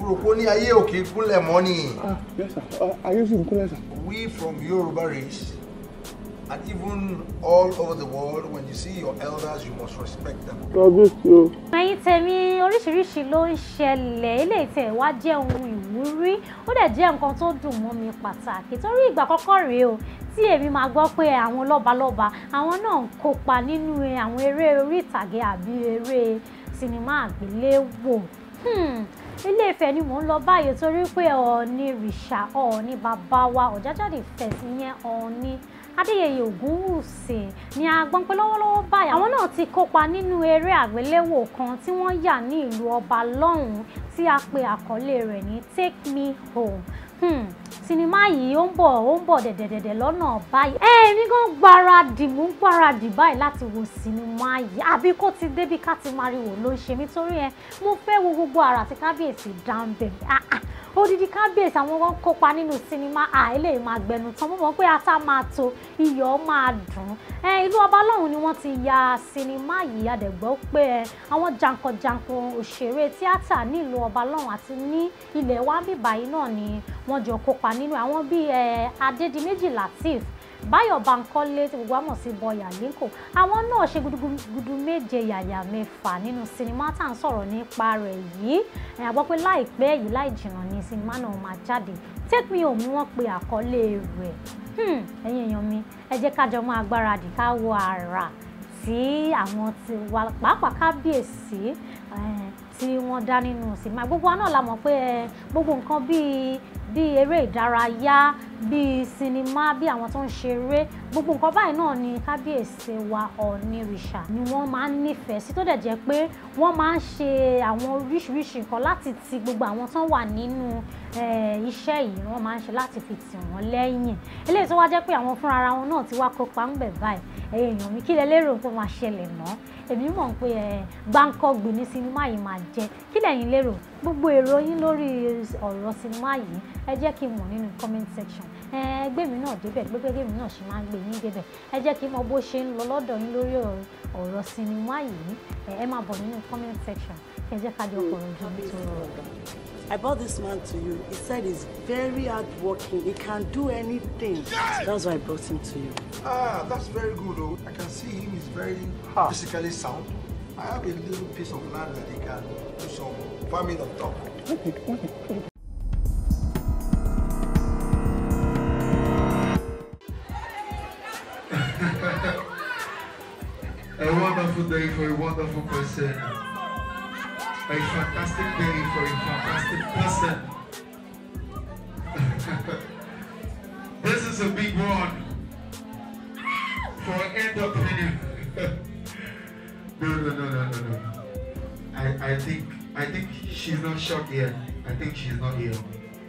rò pé ó ní ayé òkè kúnlẹ̀ mọ́ ni. Ah, yes, sir. Uh, ayé sì ń kúnlẹ̀ sà. We from Yoruba race and even all over the world, when you see your elders, you must respect them. kábíyèsí o. ẹ̀yin tèmi oríṣiríṣi ló ń ṣẹlẹ̀ eléyìí tẹ̀ wá jẹ́ ohun ìwúrí ó dẹ̀ jẹ́ nǹkan tó dùn mọ́ mi pàtàkì torí ìgbà kọ́kọ́ rèé o tí èmi máa gbọ́ pé àwọn lọ́balọ́ba àwọn náà ń kópa nínú àwọn eré orí ìtàgé àbí eré sinimá àgbéléwò Hmm, ilé Ifẹ̀ ni mò ń lọ báyìí torí pé Ọọ̀ni rìṣà Ọọ̀ni bàbá wa Ọ̀jájádé fẹ̀sí yẹn Ọọ̀ni Adéyẹyè Ògúnwùsì ni a gbọ́n pé lọ́wọ́lọ́wọ́ báyìí àwọn náà ti kópa nínú eré àgbéléwò kan tí wọ́n yà ní ìlú ọba lọ́hùn-ún tí a pe àkọlé rẹ̀ ní Take Me Home hmm. sinimá yìí ó ń bọ̀ ó ń bọ̀ dẹ̀dẹ̀dẹ̀dẹ̀ lọ́nà báyìí ẹ èmi gan gbáradì mò ń gbáradì báyìí láti wo sinimá yìí àbí kó ti débi ká ti máa rí wò ló ń ṣe mí torí ẹ mo fẹ́ wo gbogbo àrà tí kábíyèsí dá ń bẹ̀ ah ah odidi kábíyèsí àwọn kan kópa nínú sinimá à eléyìí máa gbẹnu tán mo mọ̀ pé ata máa tó iyọ̀ máa dùn ẹ ìlú ọba lọ́hùn ni wọ́n ti ya sinimá yìí àdẹ̀gbọ́ pé ẹ àwọn jankan-jankan òṣèré tíátà ní ìlú ọba lọ́hùn àti ní ilẹ̀ wa bíbá yìí náà ni wọ́n jọ kópa nínú àwọn bíi ẹ Adédìméjì Lateef Báyọ̀ Bankole tí gbogbo àmọ̀ sí Bọ́yà Linko àwọn náà ṣe gudugudu méje yàyà mẹ́fà nínú sinimá tá à ń sọ̀rọ̀ nípa rẹ̀ yìí ẹ̀ àgbọ́ pé láìpẹ́ yìí láì jìnnà ni sinimá náà máa jáde Take Me Home ni wọ́n pe àkọlé rẹ̀ Hmm, ẹ̀yin èèyàn mi ẹ jẹ́ ká jọ máa gbáradì ká wo àrà tí àwọn ti wà pàápàá kábíyèsí eh, tí wọ́n dá nínú sinimá gbogbo wa náà la mọ̀ pé eh, gbogbo nǹkan bíi bíi eré ìdárayá bíi sinimá bíi àwọn tó ń ṣeré gbogbo nǹkan báyìí náà ni kábíyèsí wa ọ̀nìrìṣà ni wọ́n máa ń nífẹ̀ẹ́ sí tó dẹ̀ jẹ́ pé wọ́n máa ń ṣe àwọn oríṣiríṣi nǹkan láti ti gbogbo àwọn tó wà nínú eh, iṣẹ́ yìí wọ́n máa ń ṣe láti fi tì wọ́n lẹ́yìn eléyìí tó wá jẹ́ pé àwọn fúnra ara wọn náà ti wá kópa ń bẹ̀ báyìí ẹ̀yin èèyàn mi kí lẹ lérò pé ó máa ṣẹlẹ̀ náà èmi mọ̀ pé ẹ gbáǹkọ́gbìn ní sinimá yìí máa jẹ́ kí lẹ̀yin lérò gbogbo èrò yín lórí ọ̀rọ̀ sinimá yìí ẹ jẹ́ kí n mọ̀ nínú comment section ẹ gbé mi náà débẹ̀ gbégbé mi náà ṣe máa ń gbé yín débẹ̀ ẹ jẹ́ kí n mọ̀ bó ṣe ń lọ lọ́dọ̀ yín lórí ọ̀rọ̀ sinimá yìí ẹ máa bọ̀ nínú comment section kí ẹ jẹ́ ká jọ fọ̀rọ̀ ju mi tó rọrùn. I brought this man to you. He said he's very hardworking. He can do anything. That's why I brought him to you. Ah, that's very good. Oh, I can see him. He's very physically sound. I have a little piece of land that he can do some farming on top. A wonderful day for a wonderful person. A fantastic day for a fantastic person. this is a big one for entrepreneur. no, no, no, no, no, no. I, I think I think she's not shocked yet. I think she's not here.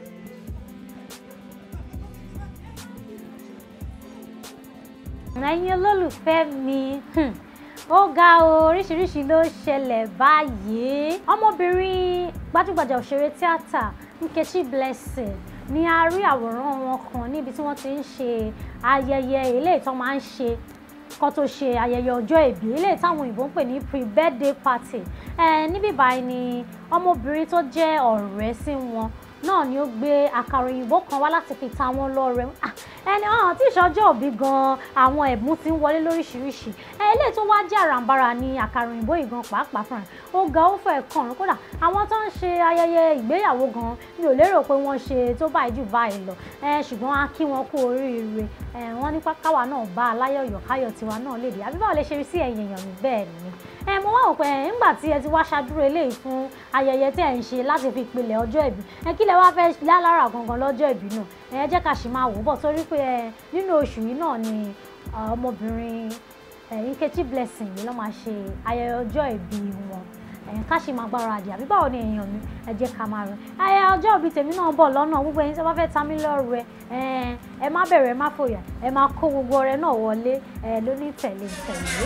ẹ̀yin olólùfẹ́ mi hmm, ó ga o oríṣiríṣi ló ṣẹlẹ̀ báyìí ọmọbìnrin gbajúgbajà òṣèré tíátà Nkechi Blessing ni a rí àwòrán wọn kan níbi tí wọ́n ti ń ṣe ayẹyẹ eléyìí tó máa ń ṣe kó tó ṣe ayẹyẹ ọjọ́ ìbí eléyìí táwọn òyìnbó ń pè ní pre-birthday party ẹ níbí báyìí ni ọmọbìnrin tó jẹ́ ọ̀rẹ́ sí wọn náà ni ó gbé àkàrà òyìnbó kan wá láti fi ta wọn lọ́rẹ ẹni ọ̀hún tí ìṣọjọ́ òbí gan àwọn ẹ̀bùn ti ń wọlé lóríṣiríṣi eléyìí tó wá jẹ́ àràǹbarà ni àkàrà òyìnbó yìí gan pàápàá fúnra ó ga ó fẹ́ kàn kódà àwọn tó ń ṣe ayẹyẹ ìgbéyàwó gan mi ò lérò pé wọ́n ṣe tó báyìí jù báyìí lọ ṣùgbọ́n a kí wọn kú oríire wọ́n ní káwa náà bá aláyọ̀yọ̀ káyọ̀ tiwa náà léde àbí báwo lè ṣe rí sí ẹ̀yìn èèyàn mi bẹ́ẹ̀ ni ẹ mo wá wò pé nígbà tí ẹ ti wá ṣàdúró eléyìí fún ayẹyẹ tí ẹ ń ṣe láti fi pilẹ̀ ọjọ́ ìbí ẹ kí lẹ wá fẹ́ lálára gangan lọ́jọ́ ìbí náà ẹ jẹ́ ká sì máa wò bọ̀ torí pé ẹ nínú oṣù yìí náà ni ọmọbìnrin Nkechi Blessing yìí ló máa ṣe ayẹyẹ ọjọ́ ìbí wọn ẹ̀yìn ká sì máa gbáradì àbí báwo ni èèyàn mi ẹ jẹ́ ká máa rìn ayẹyẹ ọjọ́ ìbí tèmi náà bọ̀ lọ́nà gbogbo ẹ̀yin tí wọ́n fẹ́ ta mí lọ́rẹ ẹ má bẹ̀rẹ̀ ẹ má fòyà ẹ máa kó gbogbo ọrẹ náà wọlé ẹ ló ní tẹ̀lé tẹ̀lé.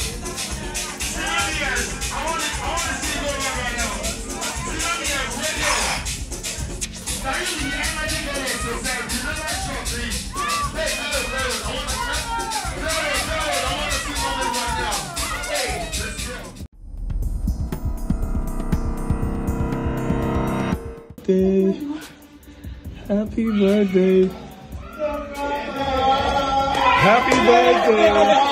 I want to, I want to see you go right now. Tsunami and radio. Now you the energy going to say, you know that short thing. Hey, hello, hello. I want to, hello, hello. I want to see you right now. Hey, let's go. birthday. Happy birthday. Happy birthday.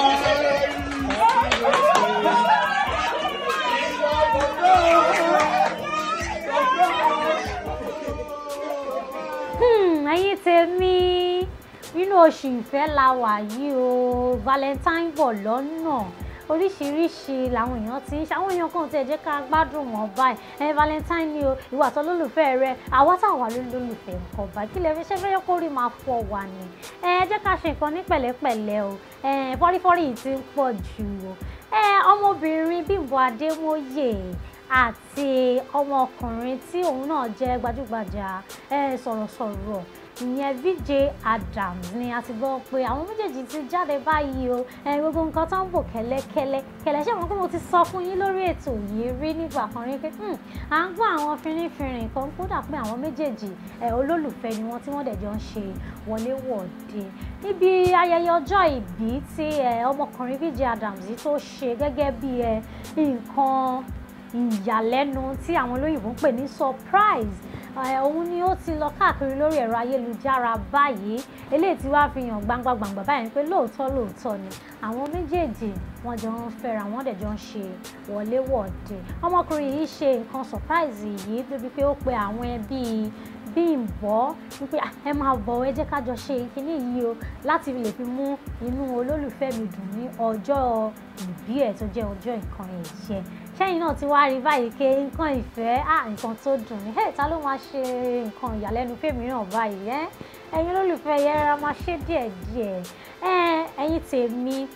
Hmm, ẹ̀yin tèmi nínú oṣù ìfẹ́ la wà yìí o valentine bọ̀ lọ́nà oríṣiríṣi làwọn èèyàn ti ń ṣe àwọn èèyàn kan tẹ̀ jẹ́ ká gbádùn wọn báyìí ẹ valentine ni o ìwà tó lólùfẹ́ rẹ àwa táwa ló lólùfẹ́ nǹkan báyìí kí lè fi ṣe fẹ́yẹ́ kó rí máa fọ wà ní ẹ jẹ́ ká ṣe nǹkan ní pẹ̀lẹ́pẹ̀lẹ́ o ẹ fọ́rífọ́rí yìí ti ń pọ̀ jù o ẹ ọmọbìnrin Bímbọ́ Adémóyè àti ọmọkùnrin tí òun náà jẹ́ gbajúgbajà ẹ sọ̀rọ̀sọ̀rọ̀ ìyẹn VJ Adams ni a ti gbọ́ pé àwọn méjèèjì ti jáde báyìí o ẹ gbogbo nǹkan tó ń bò kẹ́lẹ́kẹ́lẹ́ kẹ̀lẹ́ ṣé wọn pé mo ti sọ fún yín lórí ètò yìí rí nígbà kan rí pé à ń gbọ́ àwọn fínrínfínrin kan kódà pé àwọn méjèèjì ẹ olólùfẹ́ ni wọ́n tí wọ́n dẹ̀ jọ ń ṣe wọléwọ̀de níbi ayẹyẹ ọjọ́ ìbí tí ẹ ọmọkùnrin VJ Adams yìí tó ṣe gẹ́gẹ́ bí ẹ nǹkan ìyàlẹ́nu tí àwọn olóyìnbó ń pè ní surprise òun ni ó ti lọ káàkiri lórí ẹ̀rọ ayélujára báyìí eléyìí tí wàá fi hàn gbangba gbangba báyìí pé lóòótọ́ lóòótọ́ ni àwọn méjèèjì wọ́n jọ ń fẹ́ra wọ́n dẹ̀ jọ ń ṣe wọléwọ̀de ọmọkùnrin yìí ṣe nǹkan surprise yìí débi pé ó pe àwọn ẹbí Bímbọ́ wípé ẹ máa bọ̀ ẹ jẹ́ ká jọ ṣe kinní yìí o láti lè fi mú inú olólùfẹ́ mi dùn ní ọjọ́ ìbí ẹ̀ tó jẹ́ ọjọ́ nǹkan ẹ̀jẹ̀ sẹ́yìn náà ti wá rí báyìí pé nǹkan ìfẹ́ à nǹkan tó dùn ní ta ló máa ṣe nǹkan ìyàlẹ́nu fèmí náà báyìí ẹ́ ẹ̀yin olólùfẹ́ yẹn rárá máa ṣe díẹ̀díẹ̀ ẹ̀yin tèmi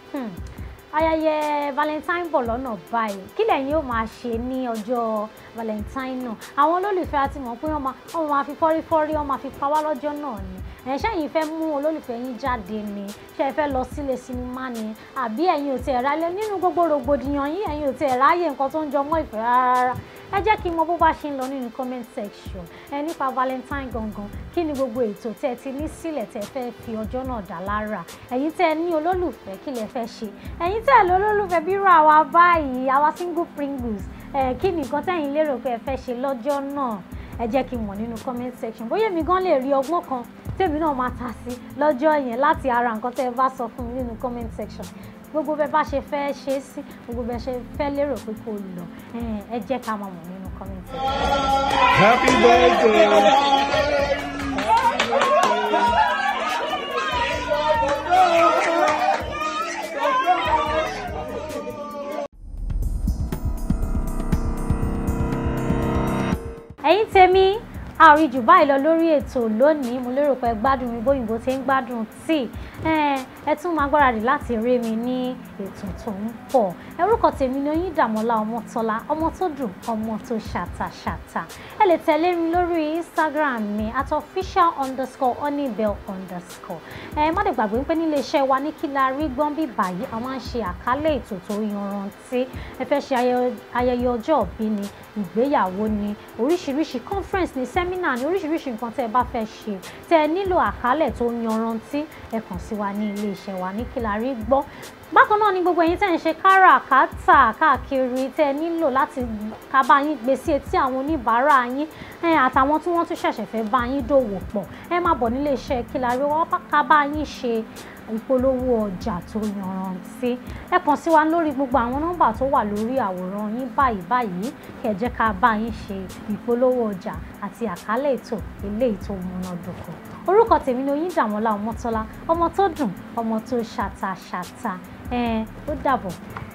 ayẹyẹ valentine bọ̀ lọ́nà báyìí kí lẹ́yìn ó máa ṣe ní ọjọ́ valentine náà àwọn olólùfẹ́ àti mọ̀ pé wọ́n máa fi fọ́rífọ́rí wọ́n máa fi pa wá lọ́jọ́ náà ni ẹ̀ ṣẹ́yìn fẹ́ mú olólùfẹ́ yín jáde ni ṣé ẹ fẹ́ lọ sílé sinimá ni àbí ẹ̀yin ò tiẹ̀ ráyè nínú gbogbo rògbòdìyàn yín ẹ̀yin ò tiẹ̀ ráyè nǹkan tó ń jọ mọ́ ìfẹ́ rárá ẹ jẹ́ kí n mọ bó bá ṣe ń lọ nínú comment section ẹ nípa valentine gangan kí ni gbogbo ètò tẹ́ ẹ ti ní sílẹ̀ tẹ́ ẹ fẹ́ fi ọjọ́ náà dá lára ẹ̀yin tẹ́ ẹ ní olólùfẹ́ kí lẹ fẹ́ ṣe ẹ̀yin tẹ́ ẹ lọ olólùfẹ́ bírò àwa báyìí àwa single pringles ẹ̀ kí ni nǹkan tẹ́yin lérò pé ẹ fẹ́ ṣe lọ́jọ́ náà ẹ jẹ́ kí n mọ̀ nínú comment section bóyá èmi gan lè rí ọgbọ́n kan tèmi náà máa ta sí lọ́jọ́ yẹn láti ara nǹkan tẹ́ ẹ bá sọ fún mi nínú comment section gbogbo bẹ bá ṣe fẹ́ ṣe é sí gbogbo bẹ ṣe fẹ́ lérò pé kò lọ ẹ jẹ́ ká máa mọ̀ nínú comment section. Happy birthday. ẹ̀yin tèmi a ò rí jù báyìí lọ lórí ètò lónìí mo lérò pé gbádùn mi bóyìnbó ti ń gbádùn tíì ẹ tún máa gbáradì láti rí mi ní ètò tó ń bọ̀ orúkọ tèmi ni Oyíndàmọ́lá Ọmọ́tọ́lá ọmọ tó dùn ọmọ tó ṣàtàṣàtà ẹ lè tẹ̀lé mi lórí Instagram mi at official underscore honeybell underscore ẹ má dẹ̀ gbàgbé pé nílé iṣẹ́ wa ní kí la rí gbọ́n bí báyìí a máa ń ṣe àkálẹ̀ ètò tó yanrantí ẹ fẹ́ ṣe ayẹyẹ ọjọ́ ìbí ni ìgbéyàwó ni oríṣiríṣi conference ni seminar ni oríṣiríṣi nǹkan tẹ́ ẹ bá fẹ́ ṣe tẹ́ ẹ nílò àkálẹ̀ tó yanrantí ẹ kàn sí wa ní ilé iṣẹ́ wa ní kí la rí gbọ́ bákan náà ni gbogbo ẹ̀yin tẹ́ ń ṣe káràkátà káàkiri tẹ́ ẹ nílò láti ká bá yín gbé sí etí àwọn oníbàárà yín àtàwọn tí wọ́n tún ṣẹ̀ṣẹ̀ fẹ́ bá yín dòwò pọ̀ ẹ má bọ̀ nílé iṣẹ́ kí la rí wọ́n ká bá yín ṣe ìpolówó ọjà tó yanrantí ẹ kàn sí wa lórí gbogbo àwọn nọ́mbà tó wà lórí àwòrán yín báyìí báyìí kẹ́ jẹ́ ká bá yín ṣe ìpolówó ọjà àti àkálẹ̀ ètò eléyìí tó múnádóko orúkọ tèmi ni Oyíndàmọ́lá Ọmọ́tọ́lá ọmọ tó dùn ọmọ tó ṣàtàṣàtà ẹ ó dàbọ̀.